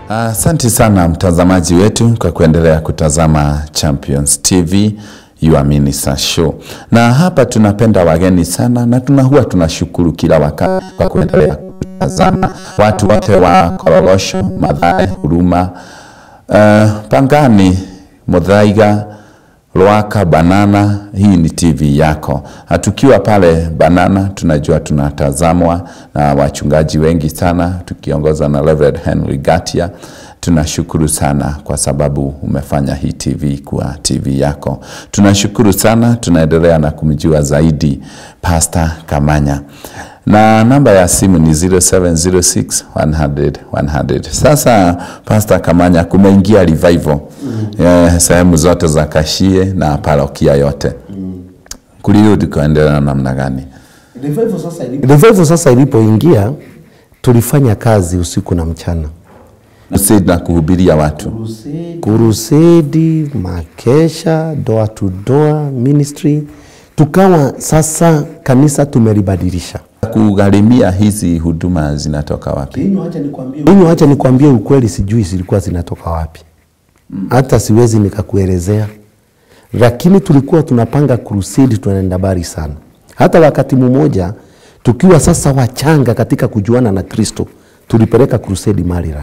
Asante sana mtazamaji wetu kwa kuendelea kutazama Champions TV Your Minister Show. Na hapa tunapenda wageni sana na tuna huwa tunashukuru kila wakati kwa kuendelea kutazama watu wote wa Korogosho, Mathare, Huruma, uh, Pangani, Muthaiga, Lwaka, Banana. Hii ni TV yako. Na tukiwa pale Banana tunajua tunatazamwa na wachungaji wengi sana tukiongozwa na Reverend Henry Gatia. Tunashukuru sana kwa sababu umefanya hii TV kuwa TV yako. Tunashukuru sana, tunaendelea na kumjua zaidi Pastor Kamanya na namba ya simu ni 0706 100 100. Sasa Pastor Kamanya, kumeingia revival mm. eh, sehemu zote za Kashie na parokia yote mm. kulirudi kuendelea namna gani? Revival sasa ilipo- Revival sasa ilipoingia tulifanya kazi usiku na mchana, Crusade na kuhubiria watu kurusedi, makesha, door to door ministry, tukawa sasa kanisa tumelibadilisha. kugharimia hizi huduma zinatoka wapi? Mimi wacha nikwambie ukweli, sijui zilikuwa zinatoka wapi, hata siwezi nikakuelezea, lakini tulikuwa tunapanga crusade, tunaenda bari sana. Hata wakati mmoja tukiwa sasa wachanga katika kujuana na Kristo, tulipeleka crusade Marira.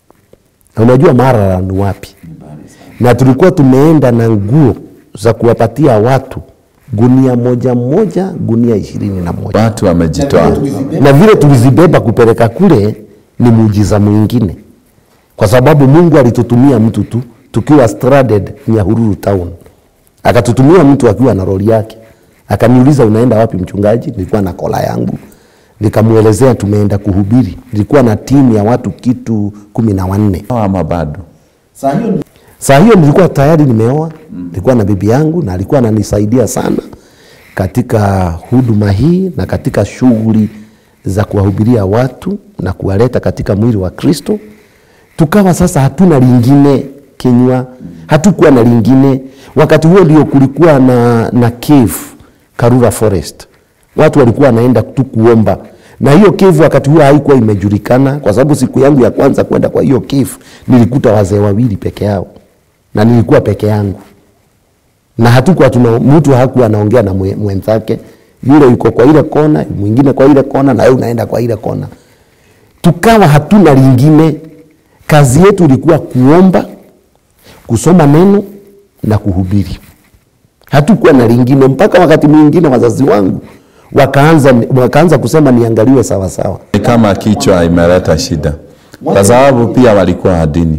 Na unajua Marara ni wapi? Na tulikuwa tumeenda na nguo za kuwapatia watu gunia moja moja, gunia ishirini na moja Watu wamejitoa. na vile tulizibeba kupeleka kule ni muujiza mwingine, kwa sababu Mungu alitutumia mtu tu tukiwa stranded Nyahururu town, akatutumia mtu akiwa na lori yake, akaniuliza unaenda wapi mchungaji? Nilikuwa na kola yangu, nikamwelezea tumeenda kuhubiri. Nilikuwa na timu ya watu kitu kumi na wanne. Ama bado Saa hiyo nilikuwa tayari nimeoa, nilikuwa na bibi yangu na alikuwa ananisaidia sana katika huduma hii na katika shughuli za kuwahubiria watu na kuwaleta katika mwili wa Kristo. Tukawa sasa hatuna lingine kinywa, hatukuwa na lingine. Wakati huo ndio kulikuwa na, na cave Karura Forest, watu walikuwa wanaenda tu kuomba na hiyo cave wakati huo haikuwa imejulikana, kwa sababu siku yangu ya kwanza kwenda kwa hiyo cave nilikuta wazee wawili peke yao na nilikuwa peke yangu na hatukuwa tuna mtu hakuwa anaongea na mwe- mwenzake, yule yuko kwa ile kona, mwingine kwa ile kona, na wewe unaenda kwa ile kona. Tukawa hatuna lingine, kazi yetu ilikuwa kuomba, kusoma neno na kuhubiri. Hatukuwa na lingine, mpaka wakati mwingine wazazi wangu wakaanza, wakaanza kusema niangaliwe sawa sawa. ni kama kichwa imeleta shida, kwa sababu pia walikuwa dini.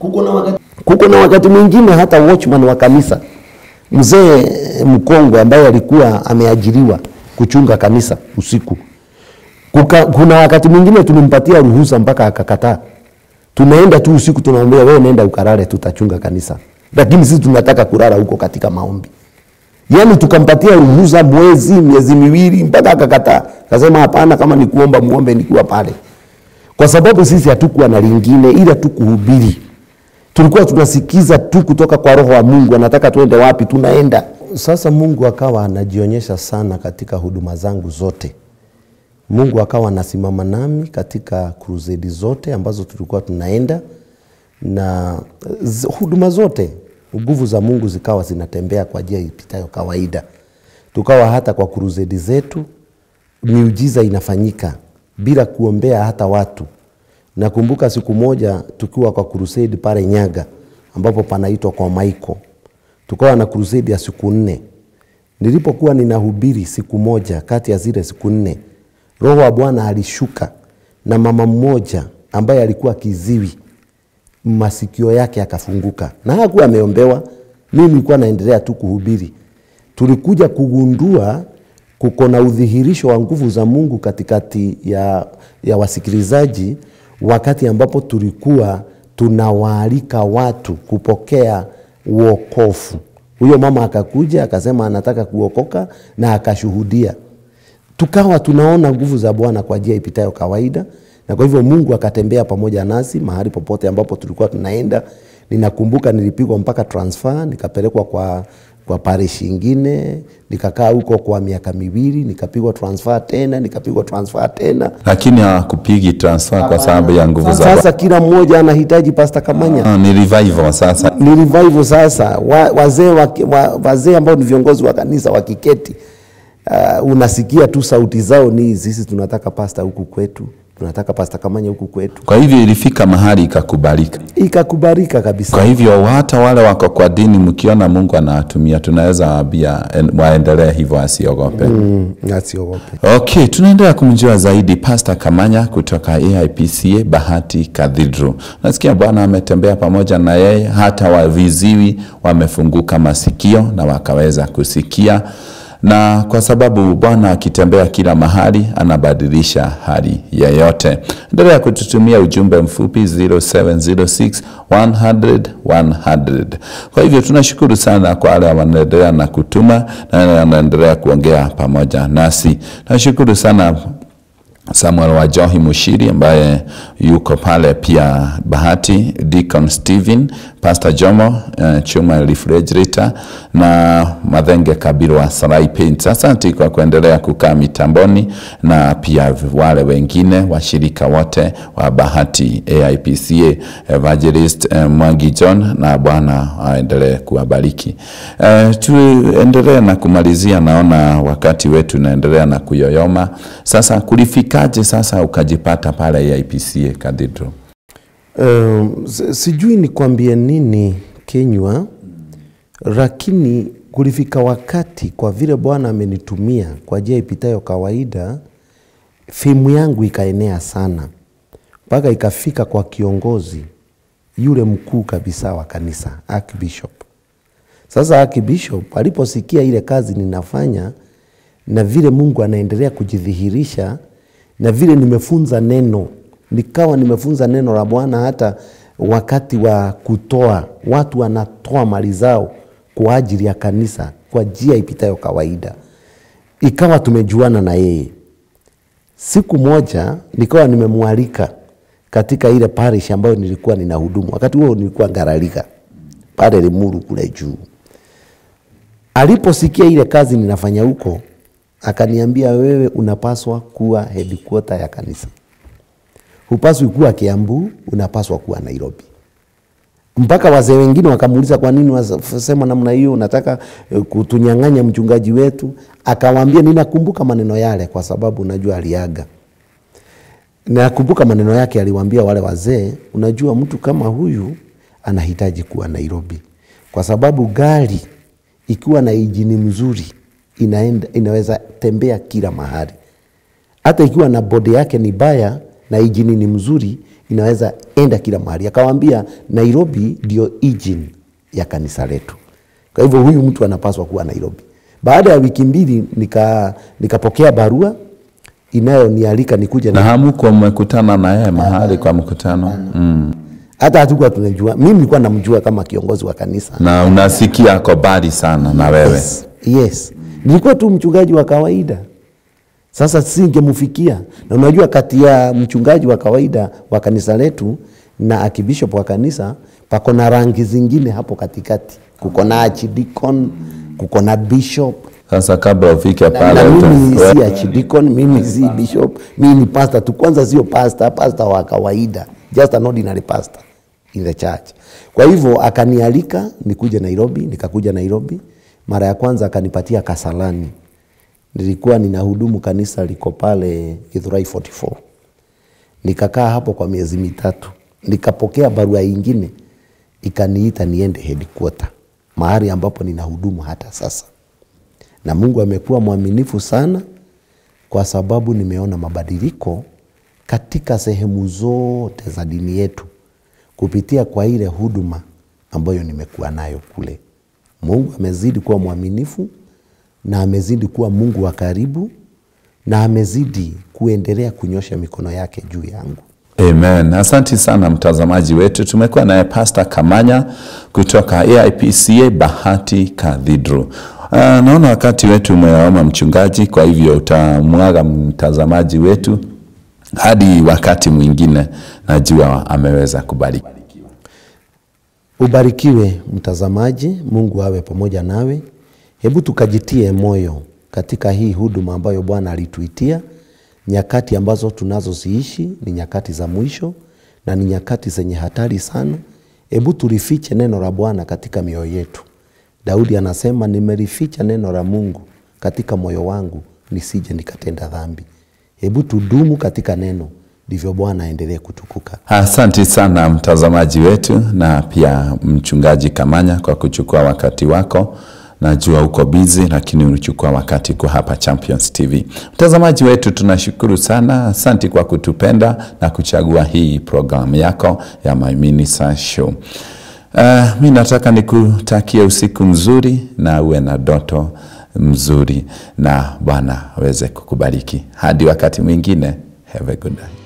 Kuko na wakati mwingine hata watchman wa kanisa mzee mkongwe ambaye alikuwa ameajiriwa kuchunga kanisa usiku. Kuka, kuna wakati mwingine tulimpatia ruhusa mpaka akakataa. Tunaenda tu usiku, tunamwambia wewe nenda ukalale, tutachunga kanisa, lakini sisi tunataka kulala huko katika maombi. Yaani tukampatia ruhusa mwezi, miezi miwili, mpaka akakataa, akasema hapana, kama ni kuomba muombe nikiwa pale, kwa sababu sisi hatukuwa na lingine ila tu kuhubiri tulikuwa tunasikiza tu kutoka kwa roho wa Mungu, anataka tuende wapi, tunaenda. Sasa Mungu akawa anajionyesha sana katika huduma zangu zote. Mungu akawa anasimama nami katika crusade zote ambazo tulikuwa tunaenda na z- huduma zote, nguvu za Mungu zikawa zinatembea kwa njia ipitayo kawaida. Tukawa hata kwa crusade zetu miujiza inafanyika bila kuombea hata watu. Nakumbuka siku moja tukiwa kwa crusade pale Nyaga ambapo panaitwa kwa Maiko, tukawa na crusade ya siku nne. Nilipokuwa ninahubiri siku moja kati ya zile siku nne, Roho wa Bwana alishuka na mama mmoja ambaye alikuwa kiziwi, masikio yake akafunguka na hakuwa ameombewa. Mimi nilikuwa naendelea tu kuhubiri. Tulikuja kugundua kuko na udhihirisho wa nguvu za Mungu katikati ya, ya wasikilizaji wakati ambapo tulikuwa tunawaalika watu kupokea uokofu. Huyo mama akakuja akasema anataka kuokoka na akashuhudia tukawa tunaona nguvu za Bwana kwa njia ipitayo kawaida, na kwa hivyo Mungu akatembea pamoja nasi mahali popote ambapo tulikuwa tunaenda. Ninakumbuka nilipigwa mpaka transfer nikapelekwa kwa kwa parish ingine, nikakaa huko kwa miaka miwili, nikapigwa transfer tena, nikapigwa transfer tena. lakini hawakupigi transfer kwa sababu ya nguvu za Sasa kila mmoja anahitaji Pastor Kamanya. Ah, ni revival sasa. Ni revival sasa, wa, wazee wa, wa, wazee ambao ni viongozi wa kanisa wakiketi, uh, unasikia tu sauti zao ni sisi tunataka pasta huku kwetu, tunataka Pastor Kamanya huku kwetu, Kwa hivyo ilifika mahali ikakubalika. ikakubalika kabisa. Kwa hivyo hata wale wako kwa dini, mkiona Mungu anawatumia, tunaweza waambia en- waendelee hivyo, asiogope. Mm, asiogope. Okay, tunaendelea kumjua zaidi Pastor Kamanya kutoka AIPCA Bahati Cathedral. Nasikia Bwana ametembea pamoja na yeye, hata waviziwi wamefunguka masikio na wakaweza kusikia, na kwa sababu Bwana akitembea kila mahali anabadilisha hali yeyote. Endelea kututumia ujumbe mfupi 0706 100 100. Kwa hivyo tunashukuru sana kwa wale wanaendelea na kutuma na wale wanaendelea kuongea pamoja nasi. Nashukuru sana Samuel Wajohi Mushiri ambaye yuko pale pia Bahati, Deacon Steven, Pastor Jomo uh, Chuma Refrigerator na Madhenge Kabiru wa Sarai Paints. Asante kwa kuendelea kukaa mitamboni na pia wale wengine washirika wote wa Bahati AIPCA Evangelist uh, Mwangi John na Bwana aendelee kuwabariki. Uh, tuendelee na kumalizia, naona wakati wetu unaendelea na kuyoyoma. Sasa kulifikaje sasa ukajipata pale AIPCA Cathedral? Um, si- sijui nikwambie nini Kenywa, lakini kulifika wakati kwa vile Bwana amenitumia kwa njia ipitayo kawaida, fimu yangu ikaenea sana mpaka ikafika kwa kiongozi yule mkuu kabisa wa kanisa Archbishop. Sasa Archbishop aliposikia ile kazi ninafanya na vile Mungu anaendelea kujidhihirisha na vile nimefunza neno, nikawa nimefunza neno la Bwana hata wakati wa kutoa, watu wanatoa mali zao kwa ajili ya kanisa kwa njia ipitayo kawaida, ikawa tumejuana na yeye. Siku moja nikawa nimemwalika katika ile parish ambayo nilikuwa ninahudumu. Wakati huo nilikuwa Ngaralika pale Limuru kule juu. Aliposikia ile kazi ninafanya huko, akaniambia, wewe unapaswa kuwa headquarter ya kanisa, hupaswi kuwa Kiambu, unapaswa kuwa Nairobi. Mpaka wazee wengine wakamuuliza kwa nini wasema namna hiyo, unataka eh, kutunyang'anya mchungaji wetu? Akawaambia, ninakumbuka maneno yale kwa sababu najua aliaga. Nakumbuka maneno yake, aliwaambia wale wazee, unajua mtu kama huyu anahitaji kuwa Nairobi kwa sababu gari ikiwa na injini mzuri inaenda, inaweza tembea kila mahali. Hata ikiwa na bodi yake ni baya na injini ni mzuri, inaweza enda kila mahali. Akawaambia Nairobi ndio engine ya kanisa letu, kwa hivyo huyu mtu anapaswa kuwa Nairobi. Baada ya wiki mbili nika nikapokea barua inayonialika nikuja Na hamuko mmekutana na yeye mahali kwa mkutano mm. hata hatukuwa tunajua. Mimi nilikuwa namjua kama kiongozi wa kanisa na unasikia ako mbali sana na wewe yes, yes. Nilikuwa tu mchungaji wa kawaida. Sasa singemfikia, na unajua kati ya mchungaji wa kawaida wa kanisa letu na akibishop wa kanisa pako na rangi zingine hapo katikati, kuko na archdeacon, kuko na bishop Sasa kabla ufike na, pale na mimi uta- si archdeacon, mimi si bishop, mimi ni pastor tu. Kwanza sio pastor, pastor wa kawaida, just an ordinary pastor in the church. Kwa hivyo akanialika nikuje Nairobi, nikakuja Nairobi. Mara ya kwanza akanipatia Kasalani, nilikuwa ninahudumu kanisa liko pale Githurai 44 nikakaa hapo kwa miezi mitatu, nikapokea barua ingine ikaniita niende headquarter, mahali ambapo ninahudumu hata sasa na Mungu amekuwa mwaminifu sana, kwa sababu nimeona mabadiliko katika sehemu zote za dini yetu kupitia kwa ile huduma ambayo nimekuwa nayo kule. Mungu amezidi kuwa mwaminifu na amezidi kuwa Mungu wa karibu na amezidi kuendelea kunyosha mikono yake juu yangu. Amen. Asante sana mtazamaji wetu, tumekuwa naye Pastor Kamanya kutoka AIPCA Bahati Cathedral. Uh, naona wakati wetu umeoma mchungaji, kwa hivyo utamwaga mtazamaji wetu hadi wakati mwingine, najua ameweza kubariki. Ubarikiwe mtazamaji, Mungu awe pamoja nawe. Hebu tukajitie moyo katika hii huduma ambayo Bwana alituitia. Nyakati ambazo tunazoziishi ni nyakati za mwisho na ni nyakati zenye hatari sana. Hebu tulifiche neno la Bwana katika mioyo yetu. Daudi anasema, nimelificha neno la Mungu katika moyo wangu nisije nikatenda dhambi. Hebu tudumu katika neno, ndivyo Bwana aendelee kutukuka. Asante sana mtazamaji wetu na pia mchungaji Kamanya kwa kuchukua wakati wako. Najua uko busy lakini ulichukua wakati kwa hapa Champions TV. Mtazamaji wetu tunashukuru sana, asante kwa kutupenda na kuchagua hii programu yako ya My Minister Show. Uh, mi nataka nikutakie usiku mzuri na uwe na doto mzuri na Bwana aweze kukubariki. Hadi wakati mwingine, have a good night.